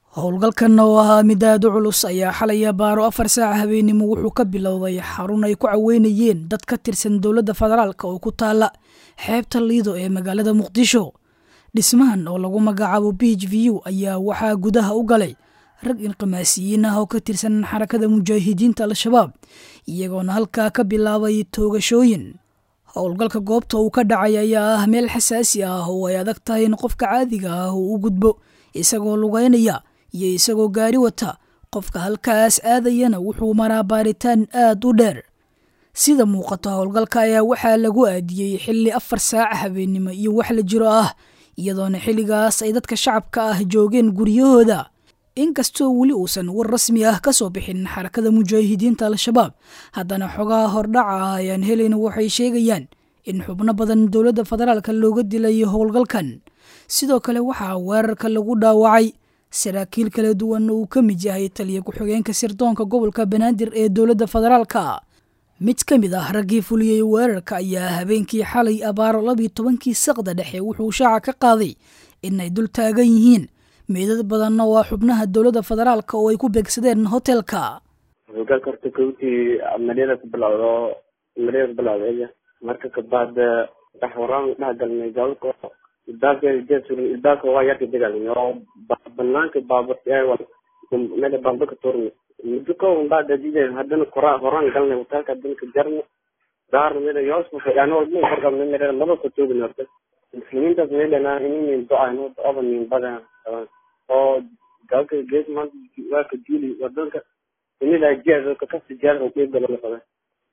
howlgalkan oo ahaa mid aad u culus ayaa xalaya baaro afar saaca habeenimo wuxuu ka bilowday xarun ay ku caweynayeen dad ka tirsan dowladda federaalk oo ku taala xeebta liido ee magaalada muqdisho dhismahan oo lagu magacaabo bih view ayaa waxaa gudaha u galay rag inqimaasiyiin ah oo ka tirsan xarakada mujaahidiinta al-shabaab iyagoona halkaa ka bilaabay toogashooyin howlgalka goobta uu ka dhacay ayaa ah meel xasaasi ah oo ay adag tahay in qofka caadiga ah uu u gudbo isagoo lugeynaya iyo isagoo gaari wata qofka halkaas aadayana wuxuu maraa baaritaan aad u dheer sida muuqata howlgalka ayaa waxaa lagu aadiyey xilli afar saaca habeennimo iyo wax la jiro ah iyadoona xilligaas ay dadka shacabka ah joogeen guryahooda inkastoo weli uusan war rasmi ah ka soo bixin xarakada mujaahidiinta al-shabaab haddana xogaha hordhaca ah ayaan helayna waxay sheegayaan in xubno badan dowladda federaalka looga dilay howlgalkan sidoo kale waxaa weerarka lagu dhaawacay saraakiil kala duwan uu ka mid yahay taliya ku-xigeenka sirdoonka gobolka banaadir ee dowladda federaalka mid ka mid ah raggii fuliyey weerarka ayaa habeenkii xalay abaaro labiyo tobankii saqda dhexe wuxuu shaaca ka qaaday inay dul taagan yihiin meedad badanna waa xubnaha dowladda federaalka oo ay ku beegsadeen hotelka hogaalka horta kowtii amaliyada ku bilowdo amaliyada ku bilowda marka kabaad wax waraan dhex galnay gabalka ilbaabka waa yarka degalnay oo banaanka baaburta meel baalbaka tuurnay muddo kooban baa dadideen haddana kora horaan galnay hotelka haddana ka jarna daarna meel yoosma fadhiyaano walba korqabnay meel laba ka toogin horta muslimiintaas meelana inin do-ayno do-aba nin badan oo gabalka gees maanta waa ka diili wadanka inila jeed kakasi jeed oo qeyb galo lafada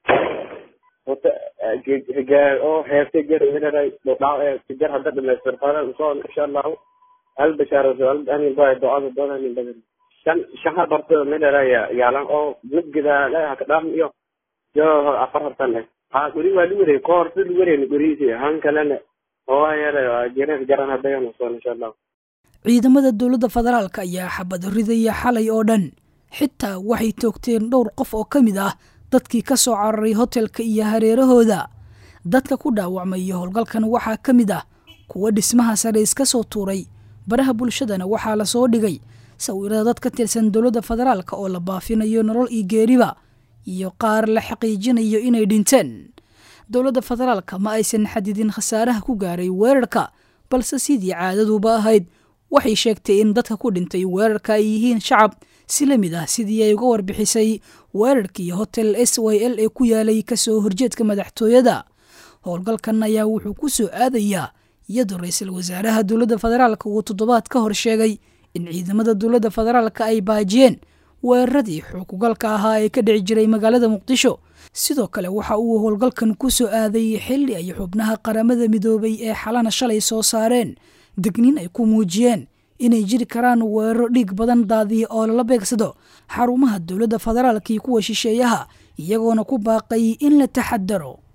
wata higaar oo heerta jeer meelay dhaw jeer hadda dhamaystir fara soo insha allahu hal bashaaro hal ani baa do-ada doona nin badan shan shaha barto meelay yaalan oo midgida la ka dhaam iyo yo afar hartan leh ha guri waa luure koor sid luure guriisi han kalena oo yara jeer jaran hadda yana soo insha allahu ciidamada dowladda federaalka ayaa xabad ridaya xalay oo dhan xitaa waxay toogteen dhowr qof oo ka mid ah dadkii ka soo cararay hotelka iyo hareerahooda dadka ku dhaawacmay howlgalkan waxaa ka mid ah kuwa dhismaha sare iska soo tuuray baraha bulshadana waxaa lasoo dhigay sawirada dad ka tirsan dowladda federaalka oo la baafinayo nolol iyo geeriba iyo qaar la xaqiijinayo inay dhinteen dowladda federaalka ma aysan xadidin khasaaraha ku gaaray weerarka balse sidii caadaduba ahayd waxay sheegtay in dadka ku dhintay weerarka ay yihiin shacab si la mid ah sidii ay uga warbixisay weerarkii hotel s y l ee ku yaalay kasoo horjeedka madaxtooyada howlgalkan ayaa wuxuu ku soo aadayaa iyadoo ra-iisul wasaaraha dowladda federaalka uu toddobaad ka hor sheegay in ciidamada dowladda federaalka ay baajiyeen weeraradii xukugalka ahaa ee ka dhici jiray magaalada muqdisho sidoo kale waxa uu howlgalkan ku soo aaday xilli ay xubnaha qaramada midoobay ee xalana shalay soo saareen degniin ay ku muujiyeen inay jiri karaan weeraro dhiig badan daadiya oo lala beegsado xarumaha dowladda federaalka iyo kuwa shisheeyaha iyagoona ku baaqay in la taxadaro